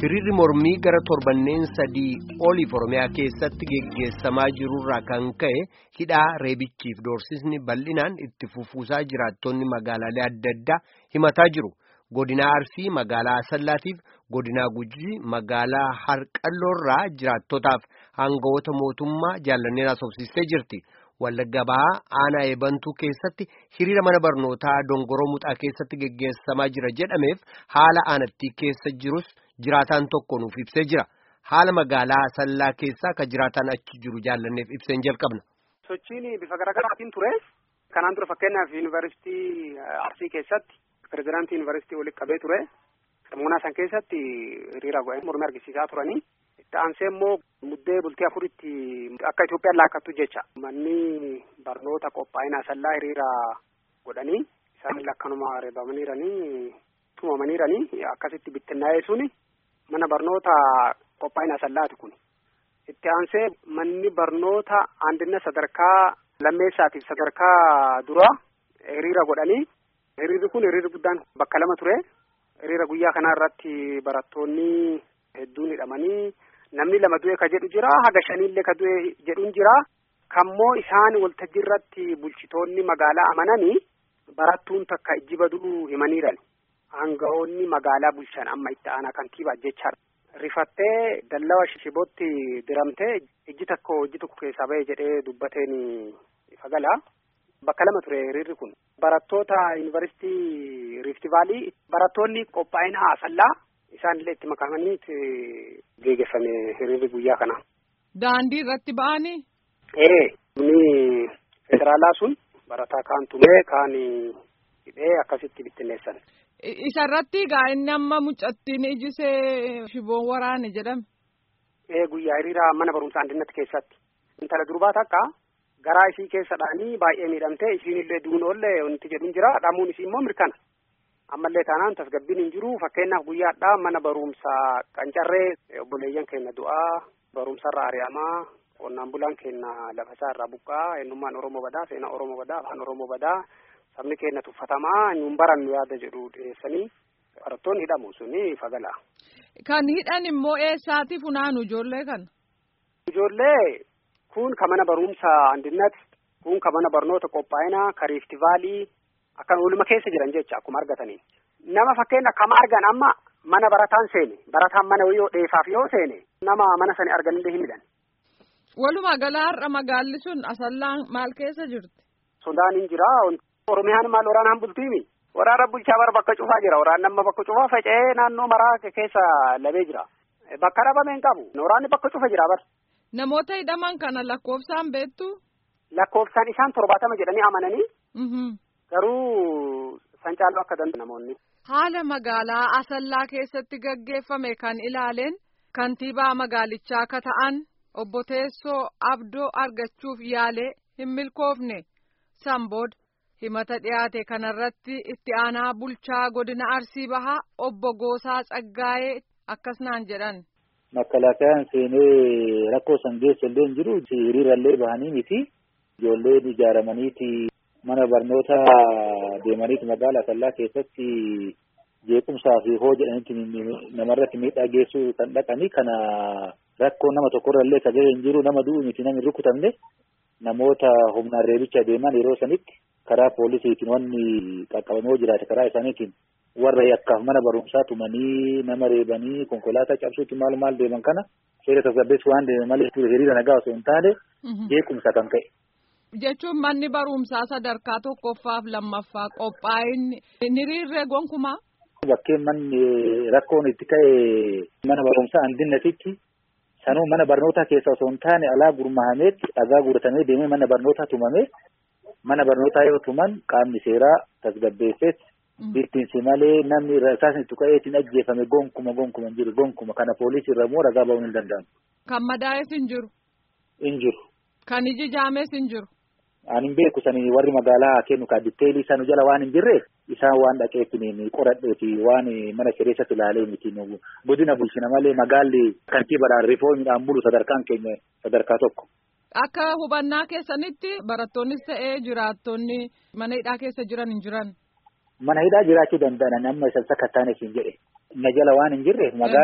Hiriirri mormii gara torbanneen sadii oliif Oromiyaa keessatti geggeessamaa jirurraa kan ka'e hidhaa reebichiif doorsisni bal'inaan itti fufuusaa jiraattonni magaalaalee adda addaa himataa jiru. Godinaa Arsii magaalaa Asallaatiif godinaa Gujii magaalaa Harqalloorraa jiraattotaaf aangawoota mootummaa jaallanneen asoobsistee jirti. Wallagga Bahaa aanaa eebantuu keessatti hiriira mana barnootaa Dongoroo Muxaa keessatti geggeessamaa jira jedhameef haala aanattii keessa jirus jiraataan tokko nuuf ibsee jira. Haala magaalaa Asallaa keessaa kan jiraataan achi jiru jaallanneef ibseen jalqabna. Sochiin bifa garaagaraatiin ture. Kanaan dura fakkeenyaaf yuunivarsiitii Arsii keessatti pirezidaantii yuunivarsiitii walitti qabee ture. Sammuunaa san keessatti hiriira godhanii mormii argisiisaa turanii. Itti aansee immoo muddee bultii afuritti akka Itoophiyaan laakkattu jecha manni barnoota qophaa'ina Asallaa hiriira godhanii isaan lakkanuma reebamaniiranii tumamaniiranii akkasitti bittinnaa'ee suni mana barnoota qophaa'ina Asallaati kun. Itti aansee manni barnoota andina sadarkaa lammeessaatiif sadarkaa duraa hiriira godhanii hiriirri kun hiriirri guddaan bakka lama ture. Hiriira guyyaa kana irratti barattoonni hedduun hidhamanii namni lama du'e ka jedhu jira haga shaniillee ka du'e jedhuun jira kammoo isaan waltajjii irratti bulchitoonni magaalaa amananii barattuun takka ijji baduu himaniiran aangawoonni magaalaa bulchan amma itti aanaa kantiibaa jechaadha. Rifattee dallawa shibootti diramtee ijji tokko ijji tokko keessaa ba'e jedhee dubbateen fagala. Bakka lama ture hiriirri kun barattoota yuunivarsiitii Riifti Vaalii barattoonni qophaa'ina Asallaa isaanillee itti makamanii geggeeffame hiriirri guyyaa kana. Daandii irratti ba'anii? Ee, ni federaalaa sun barataa kaan tumee kaan hidhee akkasitti bittinneessan. Isa irratti egaa inni amma mucattiin ijisee shiboon waraane jedhame. Ee guyyaa hiriira mana barumsaa andinnatti keessatti. Intala durbaa takka garaa isii keessadhaanii baay'ee miidhamtee isiinillee duunoollee wanti jedhuun jira dhamuun isii immoo mirkana. ammallee taanaan tasgabbiin hin jiru fakkeenyaaf guyyaadhaa mana barumsaa qancarree obboleeyyan keenya du'aa barumsarra ari'amaa qonnaan bulaan keenya lafasaa irraa buqqaa eenyummaan oromoo badaa seenaa oromoo badaa afaan oromoo badaa sabni keenya tuffatamaa nuun barannu yaada jedhu dhiyeessanii barattoonni hidhamu suni fagala. Kan hidhan immoo eessaati funaanu ijoollee kana? Ijoollee kun ka mana barumsaa andinnat kun ka mana barnoota qophaa'inaa ka riiftivaalii akkan ooluma keessa jiran jecha akkuma argatanii nama fakkeenya akkama argan amma mana barataan seene barataan mana yoo dheefaaf yoo seene nama mana sani arganillee hin hidhan. Walumaa galaa har'a magaalli sun asallaan maal keessa jirti? Sodaan hin jira. Oromiyaan maal waraanaan bultiimi? Waraana bulchaa bara bakka cufaa jira. Waraanni amma bakka cufaa faca'ee naannoo maraa keessa labee jira. Bakka dhabame hin qabu. Waraanni bakka cufa jira bar. Namoota hidhaman kana lakkoofsaan beektu? Lakkoofsaan isaan torbaatama jedhanii amananii. Garuu san caaluu akka danda'u namoonni. Haala magaalaa Asallaa keessatti gaggeeffame kan ilaaleen kantiibaa magaalichaa akka ta'an obbo Teessoo Abdoo argachuuf yaalee hin milkoofne Sambood himata dhiyaate kanarratti itti aanaa bulchaa godina Arsii Bahaa obbo Goosaa Tsaggaayee akkas naan jedhan. Makalaakayaan seenee rakkoo san geessa illee hin jiru hiriirallee bahanii miti ijoolleen ijaaramaniiti mana barnoota deemaniiti magaalaa Asallaa keessatti jeequmsaa fi hoo jedhanitti namarratti miidhaa geessuu kan dhaqanii kana rakkoo nama tokkorrallee ka gahe hin jiru nama du'u miti namni rukutamne namoota humnaan reebicha deeman yeroo sanitti karaa poolisiitiin wanni qaqqabamee jiraate karaa isaaniitiin warra yakkaaf mana barumsaa tumanii nama reebanii konkolaataa cabsuutti maal maal deeman kana seera tasgabbeessu waan deeman malee hiriira nagaa osoo hin taane jeequmsa kan ka'e. jechuun manni barumsaa sadarkaa tokkoffaaf lammaffaa qophaa'inni hiriirree gonkumaa. Bakkeen manni rakkoon itti ka'e mana barumsaa andinnatitti sanuu mana barnootaa keessa osoo hin taane alaa gurmahameetti dhagaa guuratamee deemee mana barnootaa tumamee mana barnootaa yoo tuman qaamni seeraa tasgabbeesseetti bittinsi malee namni rasaasni itti ka'eetiin ajjeefame gonkuma gonkuma hin jiru gonkuma kana poolisii irra immoo ragaa ba'uun hin danda'amu. Kan madaa'es hin jiru. Hin jiru. Kan iji jaames hin jiru. Ani hin beeku sani warri magaalaa kennu ka ditteelii sanu jala waan hin jirreef isaan waan dhaqeetiin qoradheeti waan mana kireessatti ilaalee miti godina bulchina malee magaalli kantiibadhaan rifoomiidhaan bulu sadarkaan keenya sadarkaa tokko. Akka hubannaa keessanitti barattoonnis ta'ee jiraattonni mana hidhaa keessa jiran hin jiran. Mana hidhaa jiraachuu danda'an amma isa sakattaaneef hin jedhe. Na jala waan hin jirreef magaalli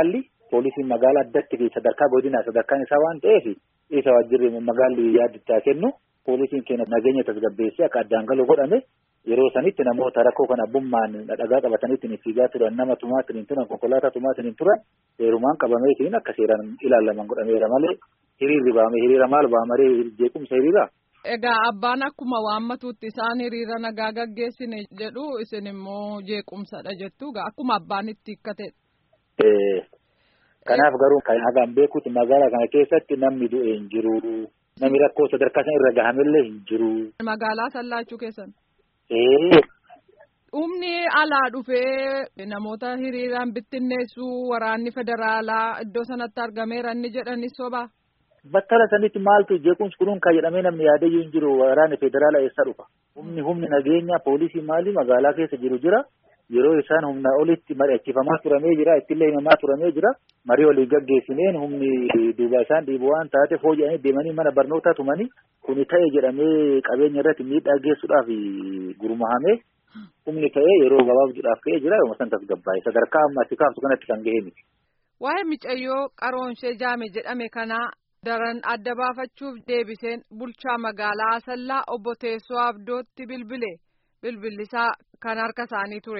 poolisiin magaalaa addatti sadarkaa godinaa sadarkaan isaa waan ta'eef isa waajjirri magaalli yaadittaa kennu poolisiin keenya nageenya tasgabbeessee akka addaan galu godhame yeroo sanitti namoota rakkoo kana abbummaan dhagaa qabataniitiin fiigaa turan nama tumaatiin turan konkolaataa tumaatiin turan heerumaan qabameetiin akka seeraan ilaalaman godhameera malee hiriirri baame hiriira maal baamaree jeequmsa hiriira. Egaa abbaan akkuma waammatuutti isaan hiriira nagaa gaggeessine jedhu isin immoo jeequmsadha jettu akkuma abbaan itti hikkate. Kanaaf garuu kan hagaan beekuuti magaalaa kana keessatti namni du'e hin jiru. Namni rakkoo sadarkaa sana irra gahamellee hin jiru. Magaalaa sallaachuu keessan. Ee. Humni alaa dhufee namoota hiriiraan bittinneessuu waraanni federaalaa iddoo sanatti argameera inni jedhanis sobaa. Battala sanitti maaltu jeequmsi kunuun kan jedhamee namni yaadayyuu hin jiru waraanni federaalaa eessa dhufa. Humni humni nageenya poolisii maali magaalaa keessa jiru jira. Yeroo isaan humna olitti mari'achiifamaa turamee jira ittillee himamaa turamee jira. Marii walii gaggeessineen humni duuba isaan dhiibu waan taateef hojii deemanii mana barnootaa tumanii kuni ta'e jedhamee qabeenya irratti miidhaa geessuudhaaf gurmahamee humni ka'ee yeroo gabaabduudhaaf ka'ee jira yommuu san tasgabbaa'e sadarkaa amma ati kaaftu kanatti kan ga'e miti. Waa'ee micayyoo qaroonshee jaame jedhame kanaa daran adda baafachuuf deebiseen bulchaa magaalaa Asallaa obbo Teessoo Abdootti bilbile bilbillisaa kan harka isaanii ture.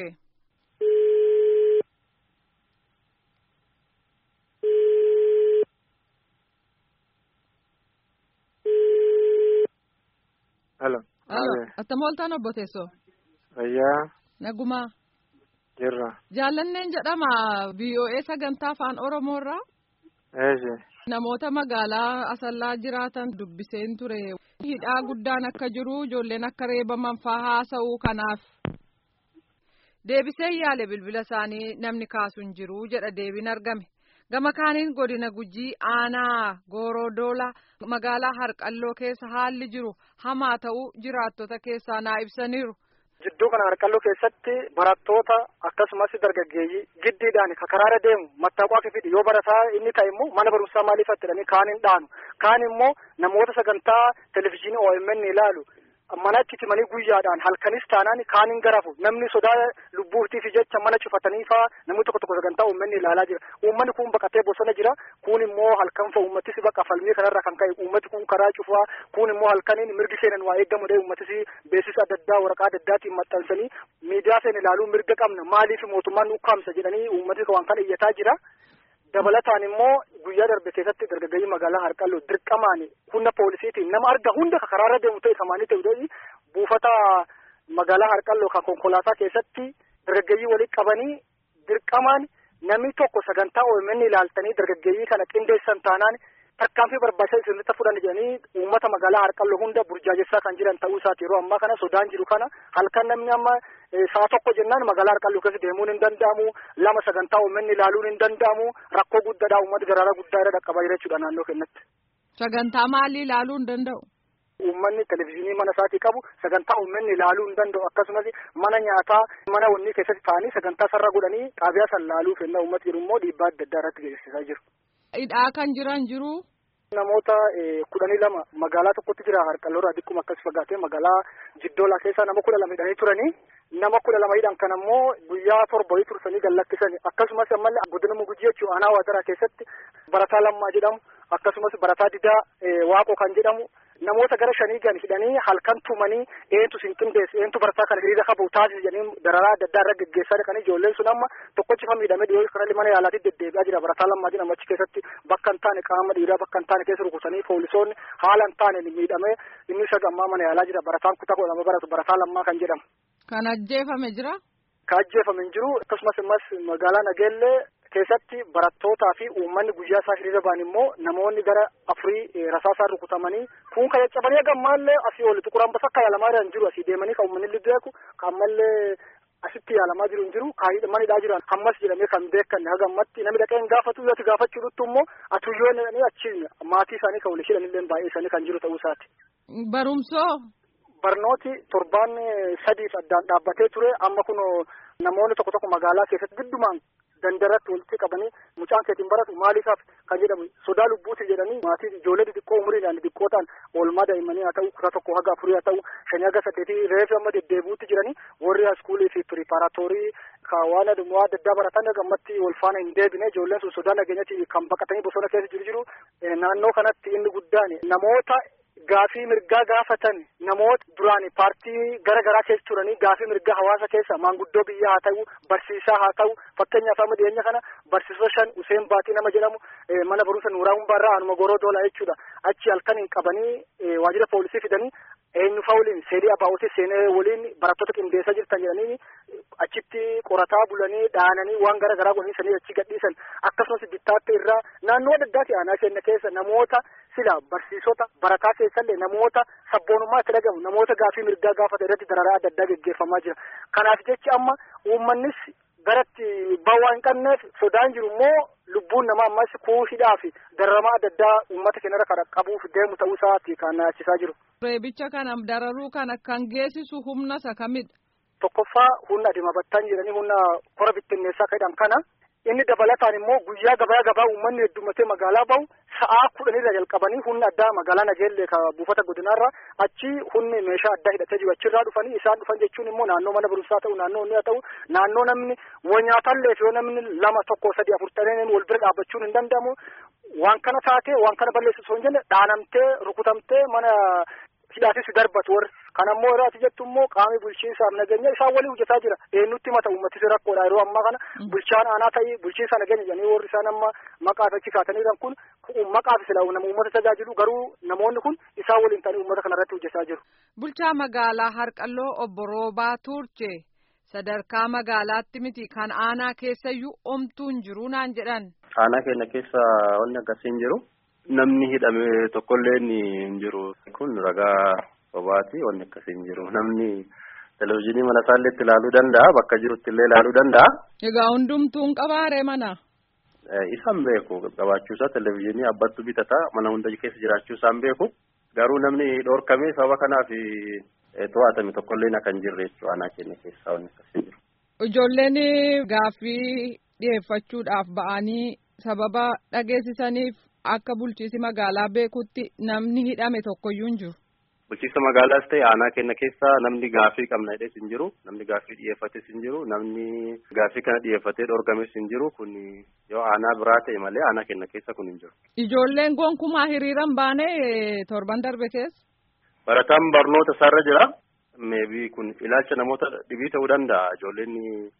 Halo. Halo. Attam ooltan obbo Teessoo. Fayyaa. Nagumaa. Jirra. Jaallanneen jedhama VOA sagantaa afaan Oromoorraa. Eeshi. Namoota magaalaa Asallaa jiraatan dubbiseen ture. Hidhaa guddaan akka jiru ijoolleen akka reebaman faa haasa'uu kanaaf. Deebisee yaale bilbila isaanii namni kaasu hin jiru jedha deebiin argame. Gama kaaniin godina gujii aanaa goorodoolaa magaalaa harqalloo keessa haalli jiru hamaa ta'uu jiraattota keessaa naa ibsaniiru. Jidduu kana harqalloo keessatti barattoota akkasumas dargaggeeyyii giddiidhaan karaara deemu mattaaqaa fidhi yoo barataa inni ta'e immoo mana barumsaa maaliif attidhanii kaan hin dhaanu kaan immoo namoota sagantaa televizyiinii OMN ilaalu manatti timanii guyyaadhaan halkanis taanaan kaan hin garafu namni sodaa lubbuutiif jecha mana cufatanii faa namni tokko tokko sagantaa uummanni ilaalaa jira uummanni kun baqatee bosona jira kun immoo halkan fa uummatis baqa falmii kanarra kan ka'e uummati kun karaa cufaa kun immoo halkaniin mirgi seenan waa eeggamudha uummatis beeksisa adda addaa waraqaa adda addaatiin maxxansanii miidiyaa seen ilaaluu mirga qabna maaliif mootummaan ukkaamsa jedhanii uummati waan kana iyyataa jira. dabalataan immoo guyyaa darbe keessatti dargaggeeyyii magaalaa harqalloo dirqamaan humna poolisiitiin nama arga hunda karaarra deemu ta'e samaanii ta'e buufata magaalaa harqalloo kan konkolaataa keessatti dargaggeeyyii walitti qabanii dirqamaan namni tokko sagantaa OMN ilaaltanii dargaggeeyyii kana qindeessan taanaan tarkaanfii barbaachisaa isinitti fudhan jedhanii uummata magaalaa harqalloo hunda burjaajessaa kan jiran ta'uu isaati yeroo ammaa kana sodaan jiru kana halkan namni amma sa'a tokko jennaan magaalaa harqalloo keessa deemuun hin danda'amu lama sagantaa OMN ilaaluun hin danda'amu rakkoo guddaadha uummati garaara guddaa irra dhaqqabaa jira jechuudha naannoo keenyatti. Sagantaa maalii ilaaluu hin danda'u? Uummanni televizyiinii mana isaatii qabu sagantaa uummanni ilaaluu hin danda'u akkasumas mana nyaataa mana wannii keessatti taa'anii sagantaa sarara godhanii xaabiyaa san laaluu fennaa uummati jiru immoo dhiibbaa adda addaa irratti geessisaa jiru. Hidhaa kan jiran jiru. Namoota kudhanii lama magaalaa tokkotti jira harqalloorraa dhikkuma akkas fagaatee magaalaa jiddoolaa keessaa nama kudha lama hidhanii turanii nama kudha lama hidhan kan ammoo guyyaa torba wayii tursanii gallakkisanii akkasumas ammallee godina mugujii jechuun aanaa waadaraa keessatti barataa lammaa jedhamu akkasumas barataa didaa waaqoo kan jedhamu namoota gara shanii gan hidhanii halkan tumanii eentu sin qindeessi eentu barataa kana hiriira qabu taasisi jedhanii dararaa adda addaa irra geggeessaa dhaqanii ijoolleen sun amma tokkochi fa miidhamee dhiyoo kanallee mana yaalaatti deddeebi'aa jira barataa lammaa jedhamu achi keessatti bakka hin taane qaama dhiiraa bakka hin taane keessa rukutanii poolisoonni haala hin taane miidhamee inni isa gammaa mana yaalaa jira barataan kutaa kudha lama baratu barataa lammaa kan jedhamu. Kan ajjeefame jira. Kan ajjeefame hin jiru akkasumas immas magaalaa Nageellee keessatti barattootaa fi uummanni guyyaa isaa hiriira ba'an immoo namoonni gara afurii rasaasaan rukutamanii kun kan caccabanii gammaallee asii oli tuquraan basa akka yaalamaa jiran jiru asii deemanii kan uummanni beeku kan ammallee asitti yaalamaa jiru hin jiru kan manidhaa jiran hammas jedhamee kan beekanne haga ammatti namni dhaqee hin gaafatu yoo gaafachuu dhuttu immoo atuyyoon achi maatii isaanii kan waliin hidhanillee baay'ee isaanii kan jiru ta'uu isaati. Barumsoo. Barnooti torbaan sadiif addaan dhaabbatee ture amma kun namoonni tokko tokko magaalaa keessatti giddumaan dandaratti walitti qabanii mucaan keetiin baratu maaliifaaf kan jedhamu sodaa lubbuuti jedhanii maatii ijoollee xixiqqoo umuriidhaan xixiqqoo ta'an oolmaa daa'immanii haa ta'u kutaa tokko haga afurii haa ta'u shanii haga saddeetii reefi amma deddeebi'uutti jiranii warri iskuulii fi piripaaratorii ka waan adummaa adda addaa baratan gammatti wal faana hin deebine ijoolleen sun sodaa nageenyatti kan baqatanii bosona keessa jiru jiru naannoo kanatti inni guddaan namoota gaafii mirgaa gaafatan namoota duraan paartii gara garaa keessa turanii gaafii mirgaa hawaasa keessa maanguddoo biyyaa haa ta'u barsiisaa haa ta'u fakkeenyaaf amma dhiyeenya kana barsiisota shan Useen Baatii nama jedhamu mana barumsa Nuuraa Humbaarraa anuma goroo doolaa jechuudha achi halkan hin qabanii waajjira poolisii fidanii eenyu fa'aa waliin seerii abaa'otii seenee waliin barattoota qindeessaa jirtan jedhanii achitti qorataa bulanii dhaananii waan gara garaa godhanii achi gadhiisan akkasumas bittaatti irraa naannoo adda addaati aanaa keenya keessa namoota sila barsiisota barataa keessallee namoota sabboonummaa itti dhagahu namoota gaafii mirgaa gaafata irratti dararaa adda addaa geggeeffamaa jira kanaaf jechi amma uummannis garatti bawaa hin qabneef sodaan jiru immoo lubbuun namaa ammas kuushidhaa fi dararamaa adda addaa uummata keenyarra kan qabuuf deemu ta'uu isaati kan naachisaa jiru. Reebicha kana dararuu kana kan geessisu humna isa kamidha? Tokkoffaa humna adeema battaan jedhanii humna kora bittinneessaa jedhamu kana inni dabalataan immoo guyyaa gabaa gabaa uummanni heddummatee magaalaa bahu sa'aa kudhanirra jalqabanii humna addaa magaalaa nageellee ka buufata godinaarra achi humni meeshaa addaa hidhatee jiru achirraa dhufanii isaan dhufan jechuun immoo naannoo mana barumsaa ta'u naannoo inni haa ta'u naannoo namni wanyaatalleef yoo namni lama tokko sadi afur ta'een wal bira dhaabbachuun hin danda'amu waan kana taatee waan kana balleessu osoo hin jenne dhaanamtee rukutamtee mana hidhaatis darbatu warri kan ammoo yeroo ati jettu immoo qaamni bulchiinsaaf nageenya isaan walii hojjetaa jira eenyutti mata uummatis rakkoodha yeroo ammaa kana bulchaan aanaa ta'ii bulchiinsa nageenya jedhanii warri isaan amma maqaaf achi kaatanii jiran kun maqaaf sila nama uummata tajaajilu garuu namoonni kun isaan waliin ta'anii uummata kana irratti hojjetaa jiru. Bulchaa magaalaa Harqalloo obbo Roobaa Tuurchee sadarkaa magaalaatti miti kan aanaa keessayyuu omtuu hin jiru naan jedhan. Aanaa keenya keessa wanni akkasii hin jiru. Namni hidhame tokkollee hin jiru. Kun ragaa sobaati wanni akkasii hin jiru. Namni televizyiinii mana isaallee itti ilaaluu danda'a. Bakka jirutti illee ilaaluu danda'a. Egaa hundumtuun qabaaree mana. Isaan beeku qabaachuusaa televizyiinii abbattu bitata mana hunda keessa jiraachuusaan beeku. Garuu namni dhoorkamee sababa kanaaf to'atame tokkollee akka hin jirre jechuudha aanaa keenya keessaa wanni akkasii jiru. Ijoolleen gaaffii dhiyeeffachuudhaaf ba'anii sababa dhageessisaniif akka bulchiisi magaalaa beekutti namni hidhame tokkoyyuu hin jiru. Bulchiisa magaalaas ta'e aanaa keenya keessa namni gaaffii qabna hidhees hin jiru. Namni gaaffii dhiyeeffates hin jiru. Namni gaaffii kana dhiyeeffatee dhorgames hin jiru. Kun yoo aanaa biraa ta'e malee aanaa keenya keessa kun hin jiru. Ijoolleen gonkumaa hiriiran baane torban darbe keessa. Barataan barnoota isaarra jira. Meebii kun ilaalcha namoota dhibii ta'uu danda'a. Ijoolleen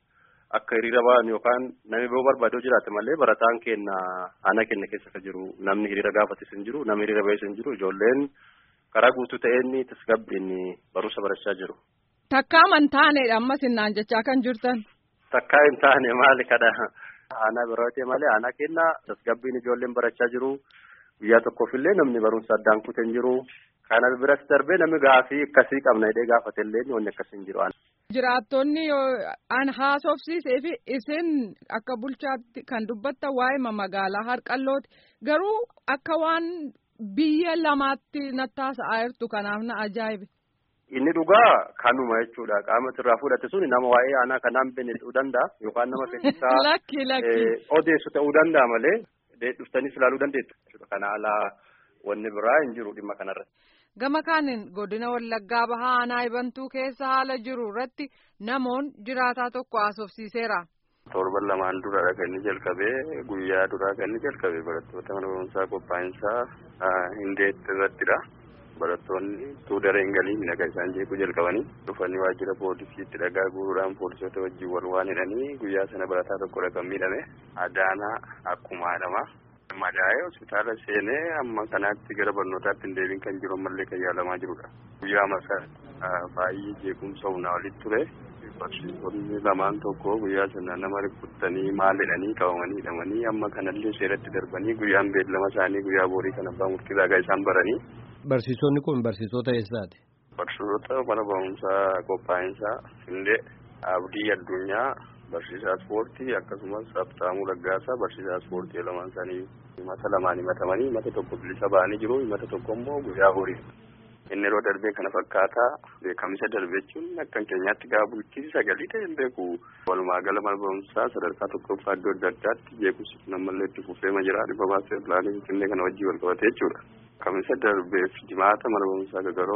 akka hiriira ba'an yookaan namni biroo barbaaduu jiraate malee barataan keenya aanaa keenya keessa kan jiru. Namni hiriira gaafates hin jiru. Namni hiriira ba'es hin jiru. Ijoolleen karaa guutuu ta'een tasgabbiin barumsa barachaa jiru. Takkaa man taanedha ammas innaan jechaa kan jirtan. Takkaa hin taane maali kadha. Aanaa biraa ta'e malee aanaa keenya tasgabbiin ijoolleen barachaa jiru. Guyyaa tokkoof illee namni barumsa addaan kutee hin jiru. Kana biras darbee namni gaafii akkasii qabna jedhee gaafate illee wanni akkasii hin jiru. Jiraattonni an haasofsiisee fi isin akka bulchaatti kan dubbattan waa'ee magaalaa harqallooti. Garuu akka waan biyya lamaatti nattaasa'aa jirtu kanaaf na ajaa'ibe. Inni dhugaa kanuma jechuudha. Qaama irraa fudhate sun nama waa'ee aanaa kanaan beene ta'uu danda'a yookaan nama keessaa lakki lakki odeessu ta'uu danda'a malee dhuftanis ilaaluu dandeettu jechuudha. Kana alaa wanni biraa hin jiru dhimma kanarratti. Gama kaaniin godina Wallaggaa Bahaa Aanaa Ibantuu keessa haala jiru irratti namoon jiraataa tokko haasofsiiseera. Torban lamaan duradha kan inni jalqabee guyyaa duraa kan inni jalqabee barattoota mana barumsaa qophaa'insaa hindeetti irrattidha. Barattoonni utuu dareen galiin nagaa isaan jeequu jalqabanii dhufanii waajjira poolisiitti dhagaa guuruudhaan poolisoota wajjin wal waan hidhanii guyyaa sana barataa tokkodha kan miidhame Adaanaa akkuma haadhama. Madaa'ee hospitaala seenee amma kanaatti gara barnootaatti hin deebiin kan jiru ammallee kan yaalamaa jirudha. Guyyaa masaa baay'ee jeequmsa humnaa walitti ture. Barsiisonni lamaan tokko guyyaa sana nama rukuttanii maal jedhanii qabamanii hidhamanii amma kanallee seeratti darbanii guyyaan beellama isaanii guyyaa boorii kan abbaa murtii raagaa isaan baranii. Barsiisonni kun barsiisota eessaati? Barsiisota mana barumsaa qophaa'insaa Hindee Abdii Addunyaa barsiisaa ispoortii akkasumas Abtaamuu Laggaasaa barsiisaa ispoortii lamaan isaanii himata lamaan himatamanii himata tokko bilisa ba'anii jiru himata tokko immoo guyyaa horii. Inni yeroo darbee kana fakkaataa beekamisa darbee jechuun akka keenyaatti gaafa bulchiinsi sagalii ta'e hin beeku. Walumaa gala mana barumsaa sadarkaa tokkoffaa iddoo adda addaatti jeequmsi kun ammallee itti fufeema jira dhibba baasee pilaanii finfinnee kana wajjin wal qabatee jechuudha. Kamisa darbeef jimaata mana barumsaa gagaroo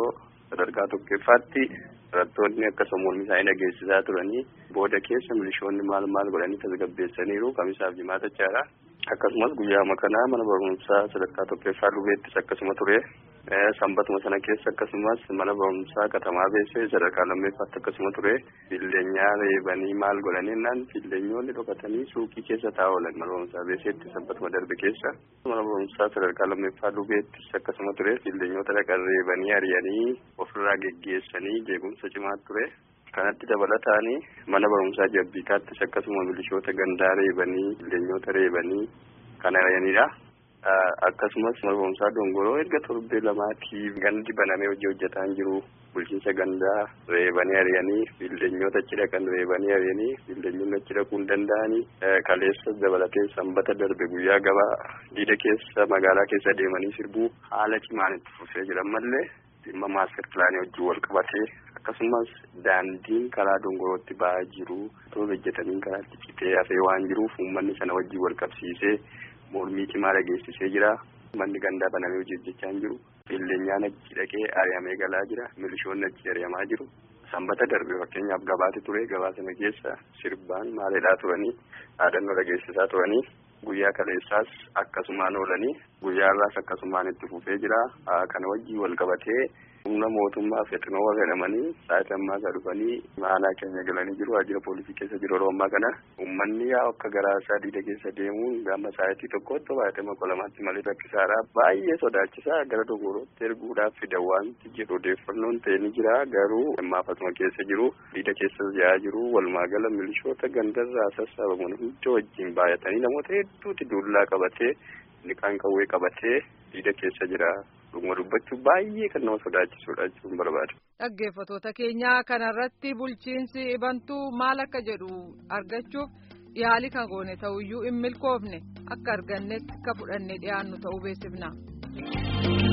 sadarkaa tokkoffaatti barattoonni akkasuma mormii isaanii dhageessisaa turanii booda keessa milishoonni maal maal godhanii tasgabbeessaniiru kamisaaf jimaatachaadha. Akkasumas guyyaama kanaa mana barumsaa sadarkaa tokkoffaa lubeettis akkasuma ture. Sanbatuma sana keessa akkasumas mana barumsaa katamaa beessee sadarkaa lammeeffaatti akkasuma ture. Filleenyaa reebanii maal godhanii naan filleenyoonni dhokatanii suuqii keessa taa'aa oolan mana barumsaa beesseetti sanbatuma darbe keessa. Mana barumsaa sadarkaa lammeeffaa lubeettis akkasuma ture. Filleenyota dhaqan reebanii ari'anii ofirraa geggeessanii jeequmsa cimaa ture. Kanatti dabalataanii mana barumsaa jabbiitaattis akkasuma milishoota gandaa reebanii filleenyota reebanii kan ari'anidha. Akkasumas mana barumsaa dongoroo erga torbee lamaatiif gandi banamee hojii hojjetaa hin jiru. Bulchiinsa gandaa reebanii ari'anii filleenyota achi dhaqan reebanii ari'anii filleenyonni achi dhaquu hin danda'anii kaleessa dabalatee sanbata darbe guyyaa gabaa diida keessa magaalaa keessa deemanii sirbuu haala cimaan itti fufee jiran malee dhimma maaster pilaanii wajjin wal qabatee akkasumas daandiin karaa dongorootti ba'aa jiru otoo hojjetanii karaatti citee hafee waan jiruuf uummanni sana wajjin wal qabsiisee mormii cimaa dhageessisee jira. Manni gandaa banamee hojii hojjechaa hin jiru. Filleenyaan achi dhaqee ari'amee galaa jira. Milishoonni achi ari'amaa jiru. Sanbata darbe fakkeenyaaf gabaati ture. Gabaa sana keessa sirbaan maaliidhaa turanii dhaadannoo dhageessisaa turanii guyyaa kaleessaas akkasumaan oolanii guyyaa irraas akkasumaan itti fufee jira. Kana wajjin wal qabatee humna mootummaa fexinoo jedhamanii sa'aatii ammaa isaa dhufanii aanaa keenya galanii jiru. Waajjira poolisii keessa jiru yeroo ammaa kana uummanni yaa akka garaa isaa diida keessa deemuun gama sa'aatii tokkotti baay'atama qolamaatti malee rakkisaadha. Baay'ee sodaachisaa gara dogorootti erguudhaaf fida wanti jedhu odeeffannoon ta'e ni jira. Garuu ammaafasuma keessa jiru diida keessa yaa'aa jiru. Walumaa gala milishoota gandarraa sassaabamuun hunda wajjin baay'atanii namoota hedduuti duullaa qabatee liqaan qawwee qabatee diida keessa jira. Dhuguma dubbachuu baay'ee kan nama sodaachisudha jechuun barbaada. Dhaggeeffattoota keenyaa kanarratti bulchiinsi ibantuu maal akka jedhu argachuuf yaali kan goone ta'uyyuu hin milkoofne akka argannetti akka fudhannee dhiyaannu ta'uu beeksifna.